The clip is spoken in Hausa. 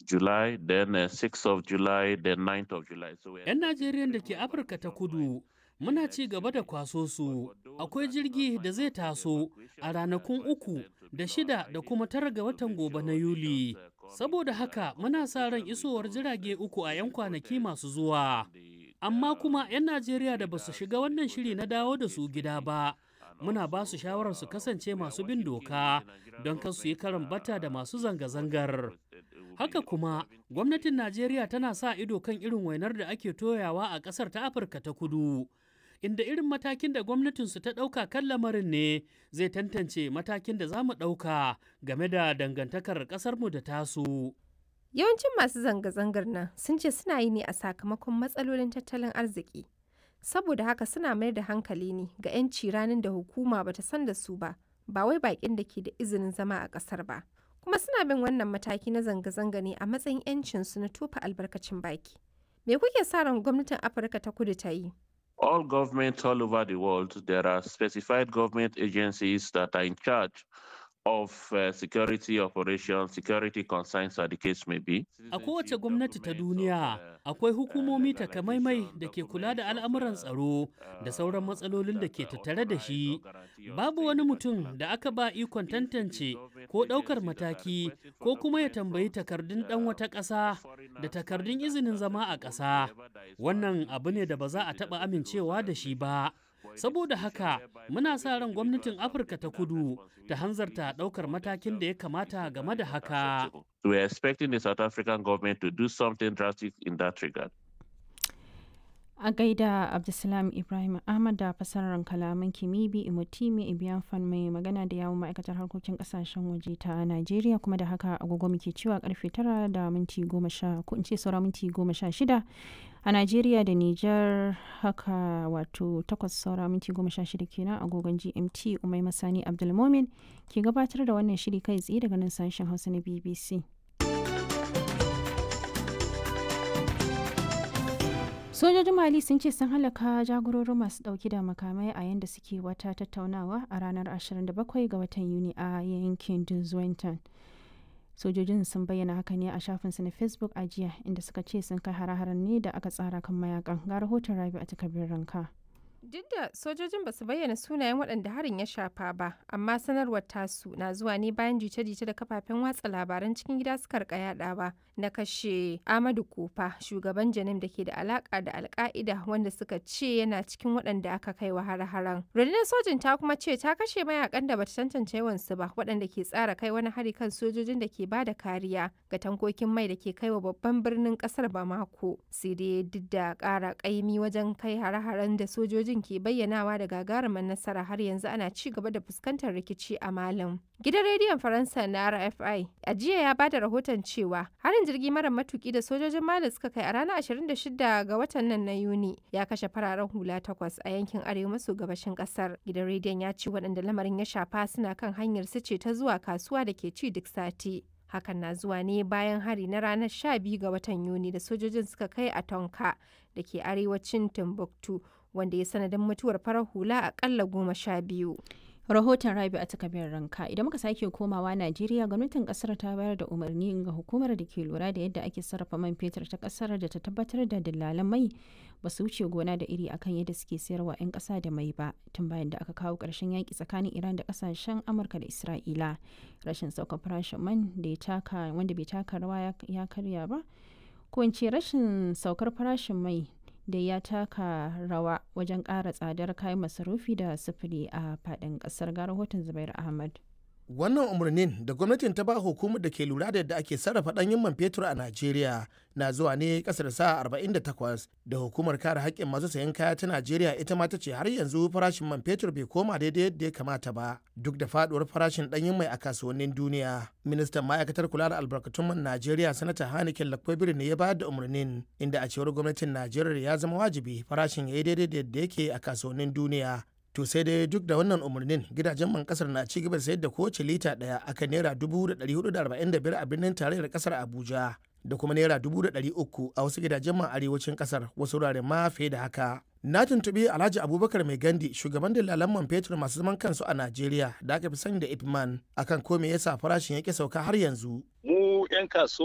July, then uh, 6th of July, then 9th of July. So we're 'Yan Najeriyan da ke Afirka ta kudu muna ci gaba da kwaso su. Akwai jirgi da zai taso a ranakun uku da shida da kuma tara ga watan gobe na Yuli. Saboda haka muna sa ran isowar jirage uku a 'yan kwanaki masu zuwa. Amma kuma 'yan Najeriya da ba su shiga wannan shiri na dawo da su gida ba. Muna ba su shawarar su kasance masu bin doka don kan su yi karan bata da masu zanga-zangar. Haka kuma, gwamnatin Najeriya tana sa ido kan irin wainar da ake toyawa a ƙasar ta Afirka ta kudu. Inda irin matakin da gwamnatinsu ta ɗauka kan lamarin ne zai tantance matakin da za mu ɗauka game da dangantakar ƙasarmu da tasu. Yawancin masu zanga-zangar nan sun ce suna yi ne a sakamakon matsalolin tattalin arziki. Saboda haka suna mayar da hankali ne ga 'yanci ranar da hukuma bata san da su ba, ba wai baƙin da ke da izinin zama a ƙasar ba. Kuma suna bin wannan mataki na zanga-zanga ne a matsayin 'yancinsu na tofa albarkacin baki. Me kuke sa ran gwamnatin Afirka ta kudu ta yi? all governments all over the world, there are specified government agencies that are in charge of uh, security operations, security concerns, as the case may be. A kowace gwamnati ta duniya akwai hukumomi takamaimai da ke kula da al'amuran tsaro da sauran matsalolin da ke tattare da shi. Babu wani mutum da aka ba ikon tantance ko ɗaukar mataki ko kuma ya tambayi takardun ɗan wata ƙasa da takardun izinin zama a ƙasa. Wannan abu ne da ba za a taɓa amincewa da shi ba. saboda haka muna sa ran gwamnatin afirka ta kudu ta hanzarta daukar matakin da ya kamata game da haka We are expecting the South African government to do something drastic in that regard. a gaida abdulsalam ibrahim ahmad da fasarar kalaman kimibi imotimi ibiyanfan mai magana da yawon ma'aikatar harkokin kasashen waje ta najeriya kuma da haka agogo muke cewa karfe tara da minti goma sha ko in ce saura minti goma sha shida a najeriya da nijar haka wato takwas saura minti goma sha shida kenan agogon gmt umai masani abdulmomin ke gabatar da wannan shiri kai tsaye daga nan sashen hausa na bbc sojojin mali sun ce sun halaka jagororin masu dauki da makamai a yadda suke wata tattaunawa a ranar 27 ga watan yuni a yankin duzwenton sojojin sun bayyana haka ne a shafinsu na facebook a jiya inda suka ce sun kai hare-haren ne da aka tsara kan mayakan ga rahoton rabi a takardar ranka Duk da sojojin ba su bayyana sunayen waɗanda harin ya shafa ba, amma sanarwar tasu na zuwa ne bayan jita-jita da kafafen watsa labaran cikin gida suka rika yadawa na kashe Amadu Kofa, shugaban Janim da ke da alaka da Alka'ida wanda suka ce yana cikin waɗanda aka kai wa har-haren. Rundunar sojin ta kuma ce ta kashe mayakan da bata tantance yawansu ba, waɗanda ke tsara kai wani hari kan sojojin da ke ba da kariya ga tankokin mai da ke kai wa babban birnin ƙasar Bamako. Sai dai duk da ƙara ƙaimi wajen kai hare-haren da sojojin ke bayyanawa da gagarumin nasara har yanzu ana ci gaba da fuskantar rikici a Malam. Gidan rediyon Faransa na RFI a jiya ya bada rahoton cewa harin jirgi mara matuki da sojojin Mali suka kai a ranar 26 ga watan nan na Yuni ya kashe fararen hula takwas a yankin arewa maso gabashin kasar. Gidan rediyon ya ce waɗanda lamarin ya shafa suna kan hanyar su ce ta zuwa kasuwa da ke ci duk sati. Hakan na zuwa ne bayan hari na ranar 12 ga watan Yuni da sojojin suka kai a Tonka da ke arewacin Timbuktu wanda ya sanadin mutuwar farar hula akalla goma sha biyu. rahoton rabi a takabin ranka idan muka sake komawa najeriya gwamnatin kasar ta bayar da umarni ga hukumar da ke lura da yadda ake sarrafa man fetur ta kasar da ta tabbatar da dillalan mai ba su wuce gona da iri akan yadda suke sayarwa 'yan kasa da mai ba tun bayan da aka kawo ƙarshen yaƙi tsakanin iran da kasashen amurka da isra'ila rashin saukar farashin man da ya taka wanda bai taka rawa ya karya ba ko in ce rashin saukar farashin mai da ya taka rawa wajen ƙara tsadar kayan masarufi da sufuri a faɗin ƙasar ga rahoton zubair ahmad wannan umarnin da gwamnatin ta ba hukumar da ke lura da yadda ake sarrafa ɗanyen man fetur a najeriya na zuwa ne ƙasar sa 48 da hukumar kare haƙƙin masu sayan kaya ta najeriya ita ma ta ce har yanzu farashin man fetur bai koma daidai yadda ya kamata ba duk da faɗuwar farashin ɗanyen mai a kasuwannin duniya ministan ma'aikatar kula da albarkatun man najeriya sanata hanikin lakwabiri ne ya bayar da umarnin inda a cewar gwamnatin najeriya ya zama wajibi farashin ya yi daidai da yadda yake a kasuwannin duniya to sai dai duk da wannan umarnin gidajen man kasar na ci gaba da sayar da kowace lita daya akan naira dubu da ɗari hudu da arba'in da biyar a birnin tarayyar kasar abuja da kuma naira dubu da ɗari uku a wasu gidajen man arewacin kasar wasu wuraren ma fiye da haka na tuntuɓi alhaji abubakar mai gandi shugaban dalalan man fetur masu zaman kansu a najeriya da aka fi sani da ipman akan ko me yasa farashin yake sauka har yanzu mu 'yan kasuwa